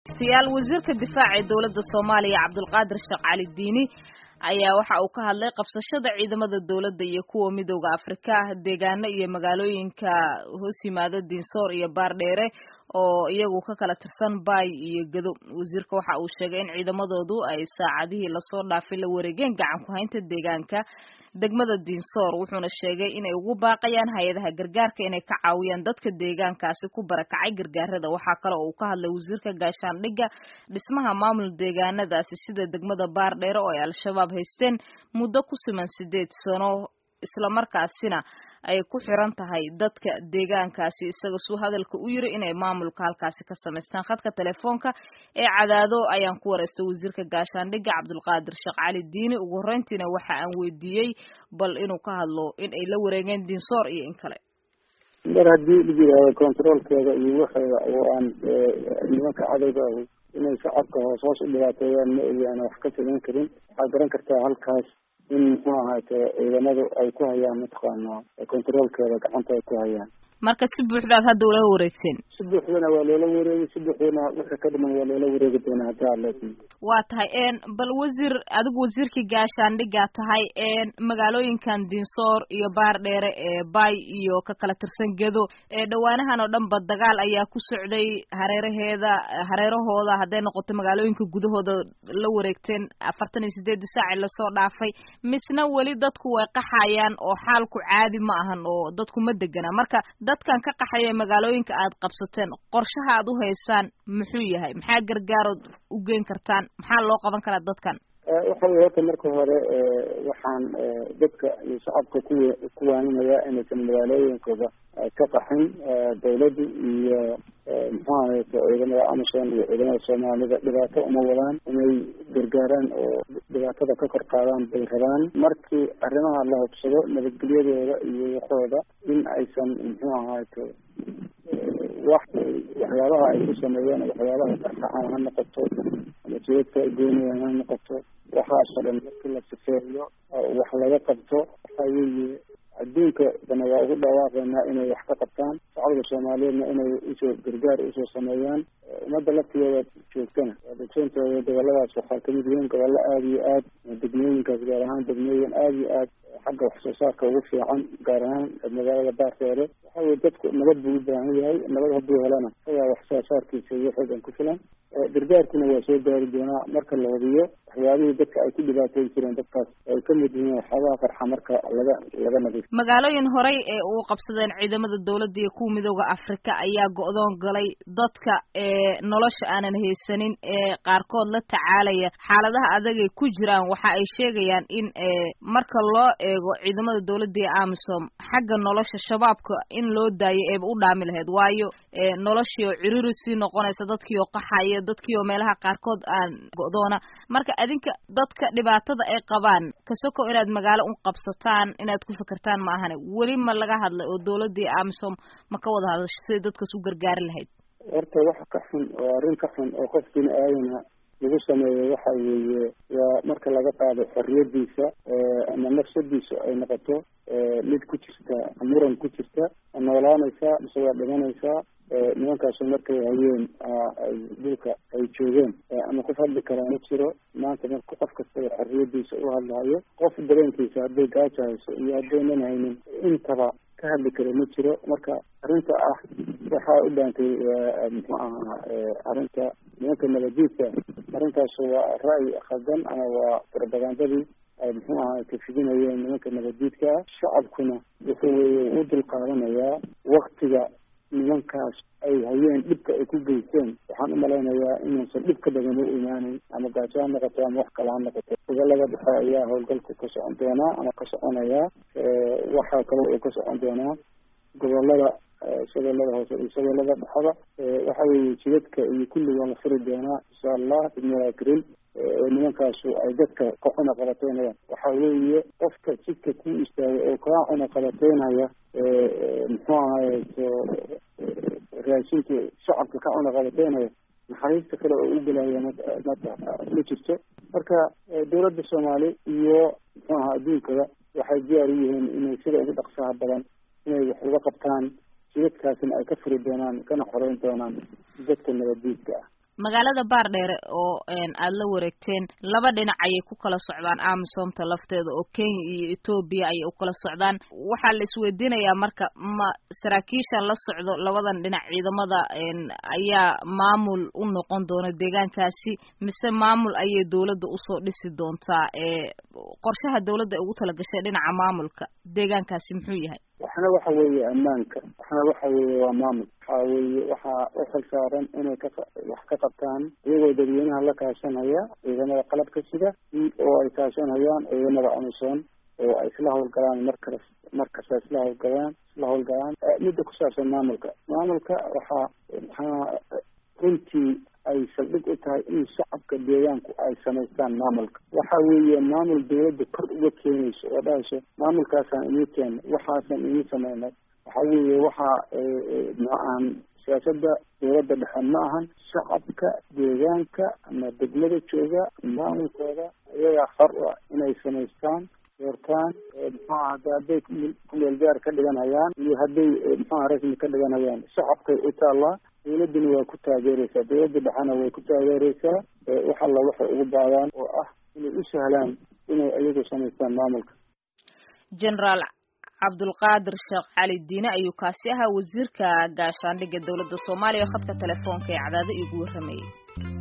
siyaal wasiirka difaaca ee dowladda soomaaliya cabdulqaadir sheekh cali diini ayaa waxa uu ka hadlay qabsashada ciidamada dowladda iyo kuwa midooda afrika deegaano iyo magaalooyinka hoos yimaada dinsoor iyo baardheere oo iyagu ka kala tirsan baay iyo gado wasiirka waxa uu sheegay in ciidamadoodu ay saacadihii lasoo dhaafay la wareegeen gacan ku haynta deegaanka degmada dinsoor wuxuuna sheegay inay ugu baaqayaan hay-adaha gargaarka inay ka caawiyaan dadka deegaankaasi ku barakacay gargaarada waxaa kale oo uu ka hadlay wasiirka gaashaandhigga dhismaha maamul deegaanadaasi sida degmada baardheere oo ay al-shabaab haysteen muddo ku siman sideed sano islamarkaasina ay ku xiran tahay dadka deegaankaasi isaga suu hadalka u yiri inay maamulka halkaasi ka samaystaan khadka telefoonka ee cadaado ayaan ku wareystay wasiirka gaashaandhigga cabdulqaadir sheekh cali diini ugu horreyntiina waxa aan weydiiyey bal inuu ka hadlo in ay la wareegeen dinsoor iyo in kale mar haddii la yidhaahdo controolkeeda iyo waxeeda oo aan nimanka cadowga ahi inay shacabka hoos hoos u dhibaateeyaan ma ogi aan wax ka samayn karin waxaad garan kartaa halkaas in muxuu ahaate ciidamadu ay ku hayaan mataqaana controolkeeda gacanta ay ku hayaan marka si buuxdaad hadda ula wareegteen si buuxdana waa loola wareegay si buuxdana wixii ka dhiman waa loola wareegi doonaa hadii aad leedahay waa tahay bal wasiir adigu wasiirkii gaashaandhigaa tahay magaalooyinkan dinsoor iyo baardheere ee bay iyo ka kala tirsan gedo ee dhawaanahan oo dhan ba dagaal ayaa ku socday hareeraheeda hareerahooda hadday noqoto magaalooyinka gudahooda la wareegteen afartan iyo sideedii saaci lasoo dhaafay misna weli dadku way qaxayaan oo xaalku caadi ma ahan oo dadku ma degana marka dadkan ka qaxaya magaalooyinka aad qabsateen qorshaha aad u haysaan muxuu yahay maxaa gargaarood u geen kartaan maxaa loo qaban karaa dadkan waxa weye horta marka hore waxaan dadka iyo shacabka ku kuwaaninayaa inaysan magaalooyinkooda ka qaxin dawladda iyo muxuu ahayte ciidamada amison iyo ciidamada soomaalida dhibaato uma wadaan inay gargaaraan oo dhibaatada ka kor qaadaan bay rabaan markii arrimaha la hubsado nabadgelyadooda iyo waxooda in aysan muxuu ahayte wax waxyaabaha ay ku sameeyeen waxyaabaha saxsaxan ha noqoto ama jidadka goynayaan ha noqoto waxaasoo dhan markii la sifeeyo wax laga qabto waxa weeye adduunka dana waa ugu dhawaaqaynaa inay wax ka qabtaan shacabka soomaaliyeedna inay usoo gargaar usoo sameeyaan ummadda laftigeeda joogtana waa degsontooda goboladaas waxaa kamid yihiin gobollo aada iyo aad degmooyinkaas gaar ahaan degmooyin aada iyo aad xagga wax soo saarka ugu fiican gaar ahaan magaalada baarteere waxa weye dadku nabad buu u baahan yahay nabad hadduu helana isagaa wax soo saarkiisa iyo xoogan ku filan gargaarkuna waa soo gaari doonaa marka la hubiyo waxyaabihii dadka ay ku dhibaateyn jireen dadkaas ay ka mid yihiin waxyaabaha qarxa marka laga laga nadiif magaalooyin horey ee uu qabsadeen ciidamada dowladda iyo kuwa midooda afrika ayaa go-doon galay dadka ee nolosha aanan haysanin ee qaarkood la tacaalaya xaaladaha adagay ku jiraan waxa ay sheegayaan in marka loo eego ciidamada dowladda iyo amisom xagga nolosha shabaabka in loo daayo eeba u dhaami lahayd waayo noloshii oo ciriri sii noqonaysa dadkii oo qaxaya dadkii oo meelaha qaarkood aan go-doona marka adinka dadka dhibaatada ay qabaan kasoko inaad magaalo u qabsataan inaad ku fikirtaan ma ahane weli ma laga hadlay oo dowladda iyo amisom ma ka wada hadasho siday dadkaas u gargaari lahayd horta wax ka xun oo arrin ka xun oo qof bini aadana lagu sameeyo waxa weeye waa marka laga qaado xorriyadiisa ama nafsadiisa ay noqoto mid ku jirta muran ku jirta noolaanaysaa mise waa dhimanaysaa nimankaasu markay hayeen dhulka ay joogeen ama qof hadli karaa ma jiro maanta marka qof kastaba xorriyadiisa u hadlahayo qof dareenkiisa hadday gaaja hayso iyo haddaynan haynin intaba ka hadli kara ma jiro marka arrinta ah waxaa u dhaantay muxuu ahaa arrinta nimanka nabadiidka arrintaas waa ra'yi khaldan ama waa propagandadii ay muxuu ahaa kafidinayeen nimanka nabadiidka ah shacabkuna wuxuu weye u dulqaadanayaa waktiga nimankaas ay hayeen dhibka ay ku geysteen waxaan umalaynayaa inuusan dhib ka badan u imaaneyn ama gaajo ha noqoto ama wax kale ha noqoto gobolada dhexe ayaa howlgalku ka socon doonaa ama ka soconayaa waxaa kale uu ka socon doonaa gobolada shabeellada hoose iyo shabeellada dhexada waxa weeye jidadka iyo kulli waa la furi doonaa insha allah bidnillahi karim nimankaasu ay dadka ka cuna qabateynayaan waxa weeye qofka jidka ku istaagay oo kaa cuna qabateynaya muxuu ahaye raashinka shacabka ka cuna qabateynaya naxariista kale oo u gelaya ma jirto marka dowladda soomaali iyo muxuu ahaa adduunkada waxay diyaar u yihiin inay sida ugu dhaqsaha badan inay wax uga qabtaan jidadkaasina ay ka furi doonaan kana xoreyn doonaan dadka nabaddiidka ah magaalada baardheere oo aada la wareegteen laba dhinac ayay ku kala socdaan amisomta lafteeda oo kenya iyo etoobiya ayay u kala socdaan waxaa la isweydiinayaa marka ma saraakiishan la socdo labadan dhinac ciidamada ayaa maamul u noqon doona deegaankaasi mise maamul ayay dowladda usoo dhisi doontaa qorshaha dowladda ay ugu talagashay dhinaca maamulka deegaankaasi muxuu yahay waxna waxa weeye ammaanka waxna waxa weeye waa maamul waxa weeye waxaa u xil saaran inay ka wax ka qabtaan iyagoo dadweynaha la kaashanaya ciidamada qalabka sida oo ay kaashanayaan ciidamada amisom oo ay isla hawlgalaan markas markasta isla hawlgalaan isla hawlgalaan midda ku saabsan maamulka maamulka waxaa maxaa runtii ay saldhig u tahay in shacabka deegaanku ay samaystaan maamulka waxa weeye maamul dawladda kor uga keenayso oo dhahayso maamulkaasaan inii keena waxaasaan inii sameynay waxa weeye waxaa ma ahan siyaasada dawladda dhexe ma ahan shacabka deegaanka ama degmada jooga maamulkooda iyagaa xor u ah inay samaystaan doortaan muxuaha hada hadday kumeel gaar ka dhiganhayaan iyo hadday muxuaha rasmi ka dhiganhayaan shacabkay u taallaa dawladduna waa ku taageereysaa dawladda dhexena way ku taageereysaa wax alla waxay ugu baadaan oo ah inay u sahlaan inay iyagu samaystaan maamulka generaal cabdulqaadir sheekh cali diine ayuu kaasi ahaa wasiirka gaashaandhigga dowladda soomaaliya oo khadka telefoonka ee cadaado iigu warramayay